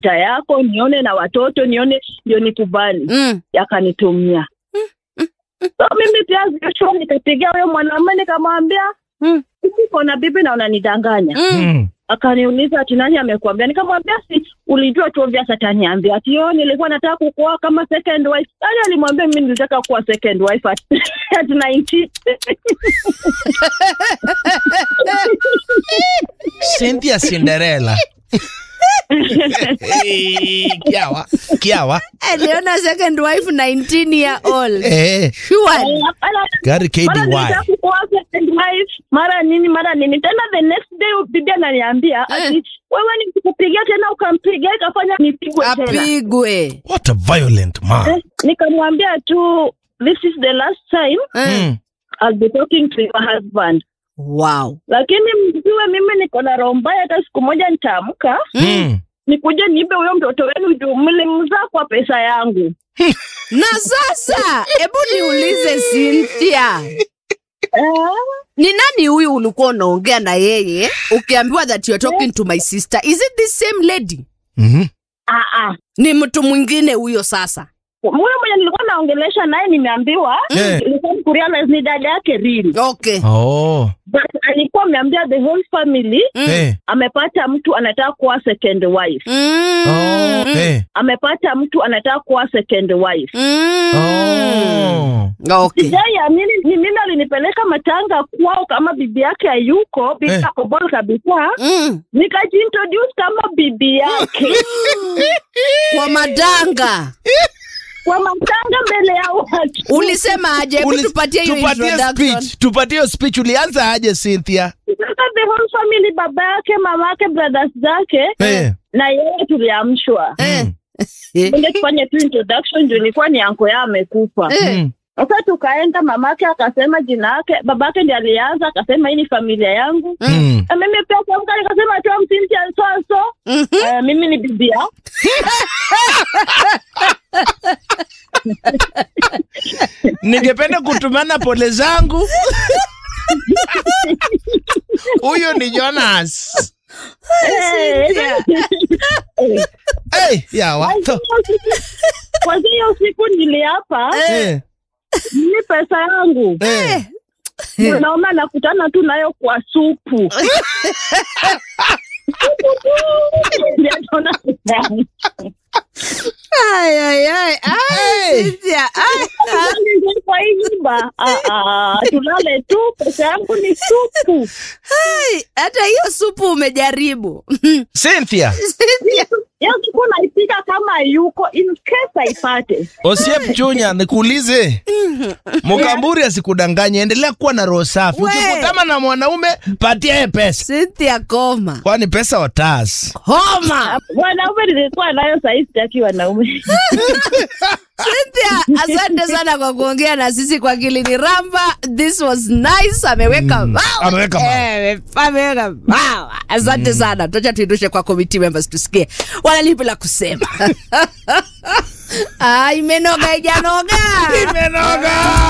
ta yako nione na watoto nione ndio nikubali Mm. akanitumia so mimi pia Joshua nikapigia huyo mwanamume nikamwambia Mm. uko na bibi na unanidanganya Mm. Mm. akaniuliza ati nani amekuambia nikamwambia si ulijua tu obvious ataniambia ati yo nilikuwa nataka kukuoa kama second wife nani alimwambia mimi nilitaka kuwa second wife at, at 19 Cynthia Cinderella. Eh, Kiawa. Kiawa. aliona second wife 19 year old Eh, sure Mara- gari mara nilitaka KDY. kukuoa second wife mara nini mara nini tena the next day bibi ananiambia ati wewe nikikupigia tena ukampigia ikafanya nipigwe tena apigwe What a violent man. Eh, nikamwambia tu this is the last time Eh. Mm. I'll be talking to your husband wow lakini mjue mimi niko na roho mbaya hata siku moja nitaamka Mm. nikuje niibe huyo mtoto wenu juu mlimzaa kwa pesa yangu na sasa hebu niulize Cynthia eh, ni nani huyu ulikuwa unaongea na yeye ukiambiwa that you're talking to my sister is it the same lady Mhm. ah, ah. ni mtu mwingine huyo sasa huyo mwenye nilikuwa naongelesha naye nimeambiwa Eh. ilikuwa kurealize ni dada yake real okay Oh. but alikuwa ameambia the whole family Mm. Eh. amepata mtu anataka kuwa second wife Mm. Oh. Eh. amepata mtu anataka kuwa second wife Mm. Oh. okay sijai amini ni mimi alinipeleka matanga kwao kama bibi yake hayuko bibi Eh. ako bol kabisa Mm. nikajiintroduce kama bibi yake kwa madanga kwa matanga mbele ya watu ulisema aje hebu Ulis- tupatie hiyo tupatie introduction speech. Tupatie hiyo speech. Ulianza aje Cynthia? Sasa the whole family baba yake mama yake brothers zake Eh. na yeye tuliamshwa Eh. ende tufanye tu introduction juu ilikuwa ni anko yao amekufa Eh. Mm. sasa tukaenda mamake akasema jina yake babake ndi alianza akasema hii ni familia yangu Mm. na mimi pia kuamka nikasema tu msinti so so Mhm. Eh, mimi ni bibia Ningependa kutumana pole zangu. Huyo ni Jonas. Hey, yawa. So, kwanzia hiyo siku niliapa eh. ni pesa yangu Eh. naona nakutana tu nayo kwa supu Ndio naona pesa yangu. Ay, ay, ay. Ay, Hey. Cynthia. Ay. kwa hii nyumba Ah, ah, tulale tu pesa yangu ni supu Ay, hata hiyo supu umejaribu Cynthia. Cynthia. hiyo siku naipika kama yuko in case aipate Osiep Chunya, nikuulize. Mukamburi asikudanganye, endelea kuwa na roho safi. We. Ukikutana na mwanaume, patia yeye pesa. Cynthia koma Kwani pesa watas. homa wanaume nilikuwa nayo sahii sitaki wanaume Cynthia, asante sana kwa kuongea na sisi kwa Kilini Ramba. This was nice. Ameweka Mm, mawa. ameweka mawa. Eh, ameweka mawa. Asante sana. Tuacha tuindushe kwa committee members tusikie wanalipi la kusema. Ah, imenoga ijanoga. Imenoga.